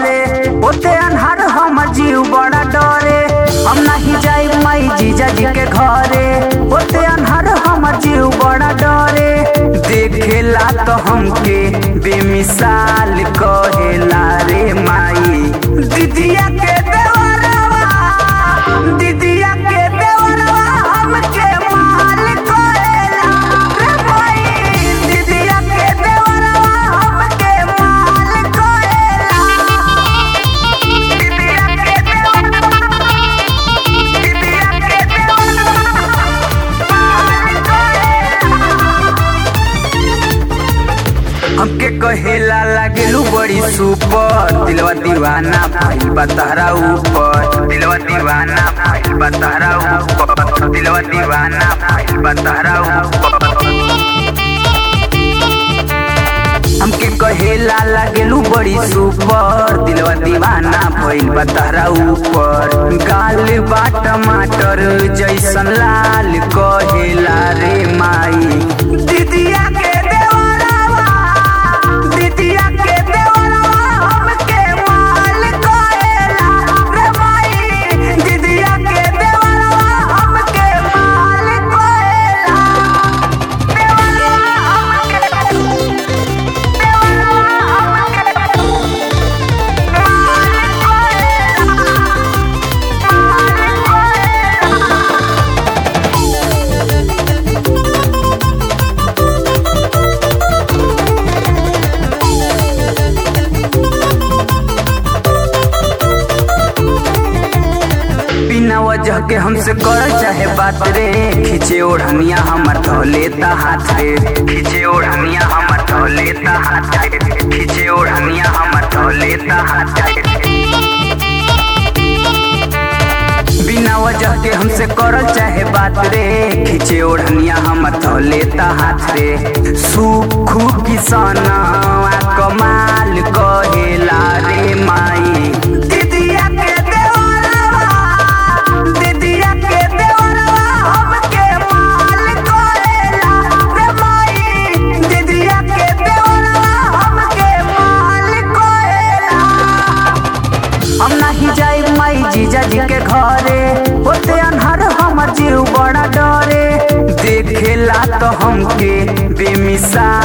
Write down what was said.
घरे ओते अनहार हमर जीव बड़ा डरे हम नहीं जाई माई जीजा जी के घरे ओते अनहार हमर जीव बड़ा डरे देखेला तो हमके बेमिसाल कहेला रे माई दीदिया के देवरवा दीदिया के देवरवा हमके माल कहेला रे माई दीदिया के देवरवा हमके माल कहेला दीदिया के देवरवा दीदिया के देवरवा माल कहेला हमके कहेला लागेलू बड़ी सुपर दिलवा दीवाना भइल बा तहरा ऊपर दिलवा दीवाना भइल बा तहरा ऊपर दिलवा दीवाना भइल बा तहरा ऊपर हमके कहेला लागेलू बड़ी सुपर दिलवा दीवाना भइल बा तहरा ऊपर गाल बा टमाटर जैसन लाल कहेला रे माई दीदिया के देवरवा दीदिया के देवरवा हमके माल कहेला रे माई दीदिया के देवरवा हमके माल कहेला देवरवा हमके बिना वजह के हमसे कर चाहे बात रे खींचे ओढ़निया हमर धो लेता हाथ रे खींचे ओढ़निया हमर धो लेता हाथ रे खींचे ओढ़निया हमर धो लेता हाथ रे बिना वजह के हमसे करल चाहे बात रे खींचे ओढ़निया हमर धो लेता हाथ रे सुखू किसाना कमाल कहेला रे माई दीदिया के देवरवा दीदिया के देवरवा हमके माल कहेला रे माई दीदिया के देवरवा हमके माल कहेला हम नहीं जाई माई जीजा जी के घरे ओते अनहर हमर जीव बड़ा डरे देखेला तो हमके बेमिसाल